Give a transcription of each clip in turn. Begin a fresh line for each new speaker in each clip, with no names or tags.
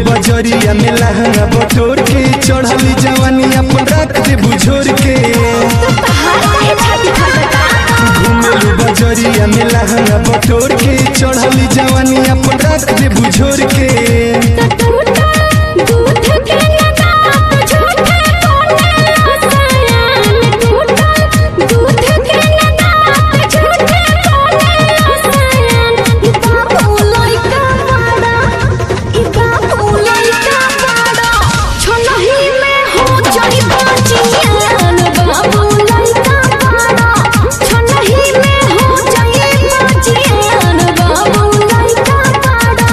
बजरिया में लहंगा बटोर के चढ़ली जवानी अपन रख दे बुझोर के
हाय छाती फटता
घूमेलू बजरिया में लहंगा बटोर के चढ़ली जवानी अपन रख दे बुझोर के
टूटा दूध के लगा झूठे कोने रसायन टूटा दूध के लगा झूठे कोने रसायन ई बाबू लइका बड़ा ई बाबू लइका बड़ा छनही में हो जाई बाजियान बाबू लइका बड़ा छनही में हो जाई बाजियान बाबू लइका बड़ा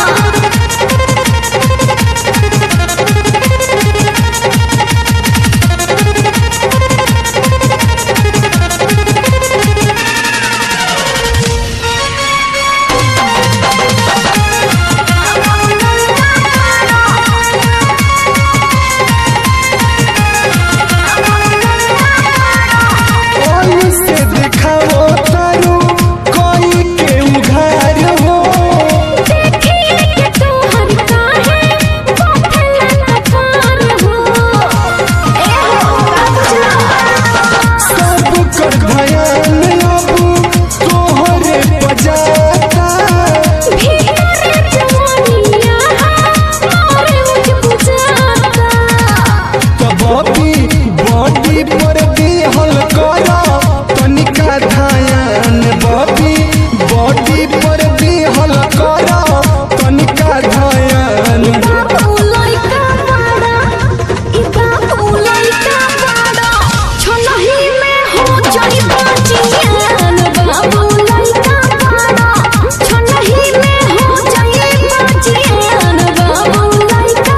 ओई से दिखाओ तारू कोई के उघार हो
देखिए कि तू हरता है कोठला तफान हो ए हो
सब कर भयान अब तोहरे बजाता
भीतर जवानिया मोरे मुझ बुझाता
कबी बॉडी पर दिहल कर तनिका ध्यान बबी बॉडी पर दिहल कर तनिका ध्यान
बाबू लइका बड़ा ई बाबू लइका बड़ा छनही में हो जाई बाजियान बाबू लइका बड़ा छनही में हो जाई बाजियान बाबू लइका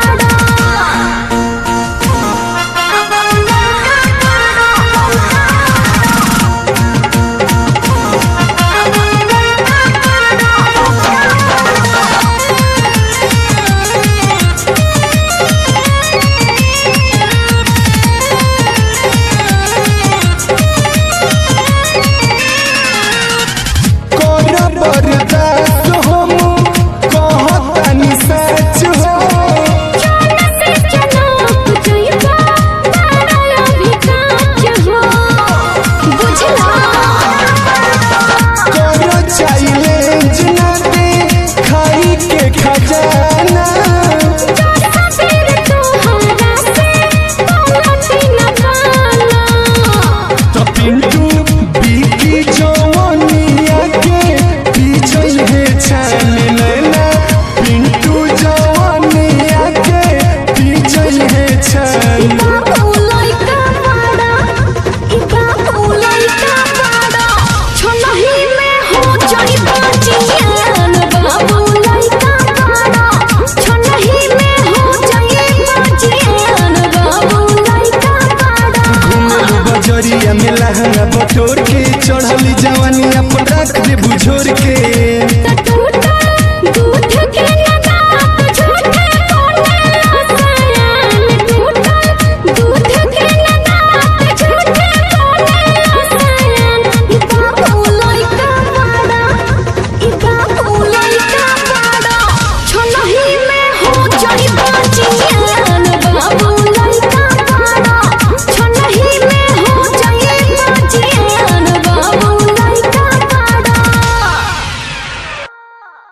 कर बर्दाश्त हम कहतानी सच हो
से जनक जइबा तारा भी काज हो बुझला
कर चैलेंज न दे खाई के खजाना
फिर तोहरा से पलटी न पाला
तो पिंटू बीकी जवानिया के पीछे है छान लेना पिंटू जवानिया के पीछे है छान
बाबू लइका बड़ा ई बाबू लइका बड़ा छनही में हो जाई बाजियान बाबू लइका बड़ा छनही में हो जाई बाजियान बाबू लइका बड़ा
घूमलू बजरिया में लहंगा बटोर के चढ़ली जवानी अपन रख दे बुझोर के